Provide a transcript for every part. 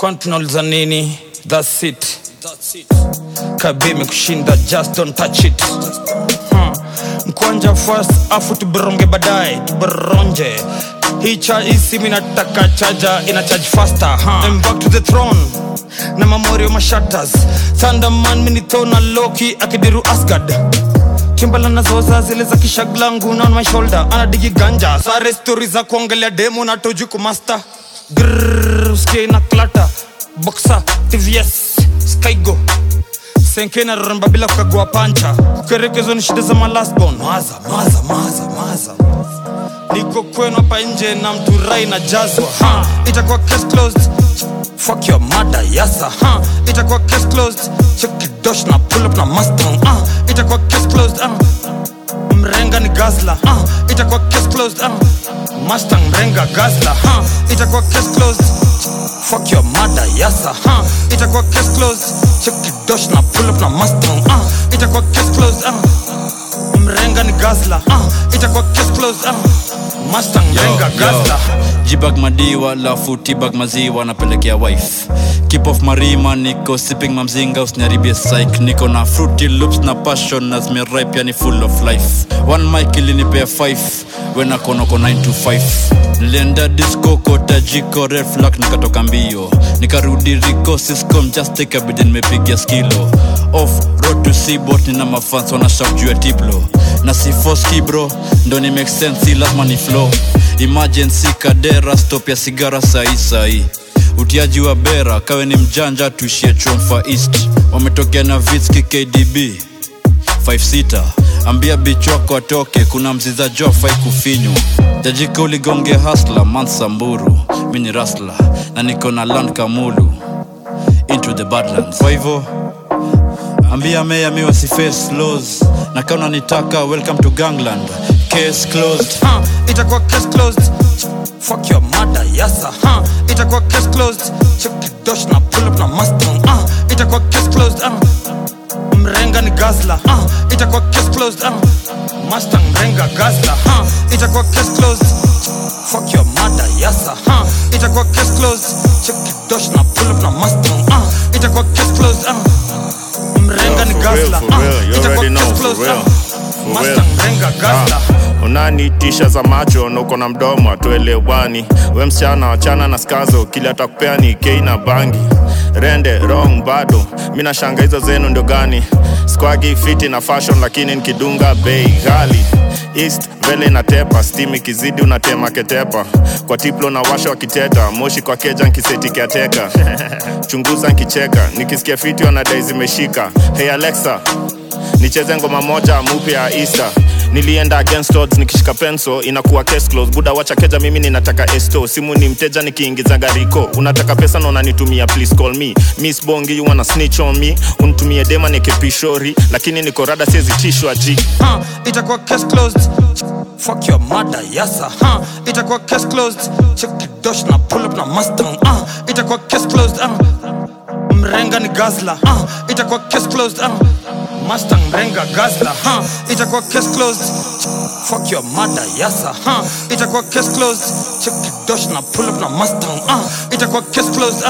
kwani tunauliza nini thats it kabimi kushinda just don't touch it huh. mkwanja first afu tuberonge baadaye tuberonje hii cha hii simu inataka chaja ina charge faster huh. I'm back to the throne na mamorio mashatters thunderman minithona loki akidiru asgard chimbala nazoza zile za kishaglangu on my shoulder anadigi ganja sare stori za kuongelea demo na toju kumasta grrr usikie na klata boxa tvs skygo senkena ramba bila kukagua pancha kukerekezwa ni shida za malasbon maza maza maza maza niko kwenu hapa nje na mturai na jazwa ha itakuwa case closed fuck your mother yasa ha itakuwa case closed check dosh na pull up na mustang ah itakuwa case closed ah mrenga ni gazla ah itakuwa case closed ah mustang mrenga gazla ha itakuwa case closed fuck your mother yasa ha itakuwa case closed check dosh na pull up na mustang ah itakuwa case closed ah mrenga ni gazla ah itakuwa case closed ah mustang mrenga gazla jibag madiwa lafu tibag maziwa napelekea wife keep off marima niko sipping mamzinga usiniharibie psych niko na fruity loops na passion na zimeripe yani full of life one mic ilinipea 5 wenakonoko 9 to 5 nilienda disco kota jiko red flag nikatoka mbio nikarudi riko siscom just take a bid nimepigia skilo off road to seabot nina mafans wanashap juu ya tiplo na sifoski bro ndo ni make sense si lazima ni flow emergency kadera stop ya sigara sahi sahi utiaji wa bera kawe ni mjanja tuishie chomfa east wametokea na vitski kdb 56 ambia bich wako atoke kuna mziza jo fai kufinywa jajika uligonge hasla mansamburu mi ni rasla na niko na land kamulu into the badlands kwa hivyo ambia meya mi wasiface laws na kauna nitaka welcome to gangland case closed huh, itakuwa case closed fuck your mother yasa huh, itakuwa case closed check dosh na pull up na mustang uh, itakuwa case closed uh, mrenga ni gazla uh, itakuwa case closed uh, mustang mrenga gazla uh, itakuwa case closed fuck your mother yasa huh, itakuwa case closed check dosh na pull up na mustang uh, itakuwa case closed uh, mrenga ni for real, gazla for real. You itakuwa already know, case for closed real. uh, For real. mustang mrenga gazla Ah, unanitisha za macho na uko na mdomo atuelewani we msichana wachana na skazo kili atakupea ni kei na bangi rende wrong bado mi nashanga hizo zenu ndio gani squagi fiti na fashion lakini nikidunga bei ghali east mbele inatepa stim ikizidi unatema ketepa kwa tiplo na washa wakiteta moshi kwa keja nkisetikeateka chunguza nkicheka nikisikia fiti wanadai zimeshika hey alexa nicheze ngoma moja mupya ya easter nilienda against odds nikishika penso inakuwa case close buda wacha keja mimi ninataka esto simu ni mteja nikiingiza gariko unataka pesa na unanitumia please call me miss bongi you wanna snitch on me unitumie dema nikipishori lakini niko rada siezi tishwa ji huh, itakuwa case closed fuck your mother yasa huh, itakuwa case closed check dosh na pull up na mustang uh, itakuwa case closed uh, mrenga ni gazla uh, itakuwa case closed uh, mustang mrenga gazla huh, itakuwa case closed fuck your mother yasa huh, itakuwa case closed check dosh na pull up na mustang uh, itakuwa case closed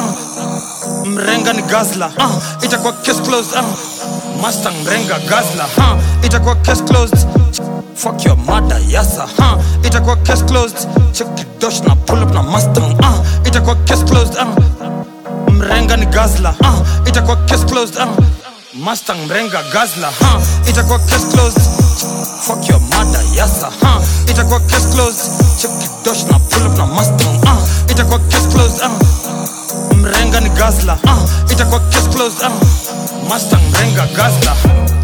uh, mrenga ni gazla uh, itakuwa case closed uh, mustang mrenga gazla huh, itakuwa case closed fuck your mother yasa huh, itakuwa case closed check dosh na pull up na mustang uh, itakuwa case closed uh, mrenga ni gazla uh, itakuwa case closed uh, mustang mrenga gazla huh, itakuwa case closed fuck your mother yasa huh, itakuwa case closed check dosh na pull up na mustang uh, itakuwa case closed uh, mrenga ni gazla uh, itakuwa case closed uh, mustang mrenga gazla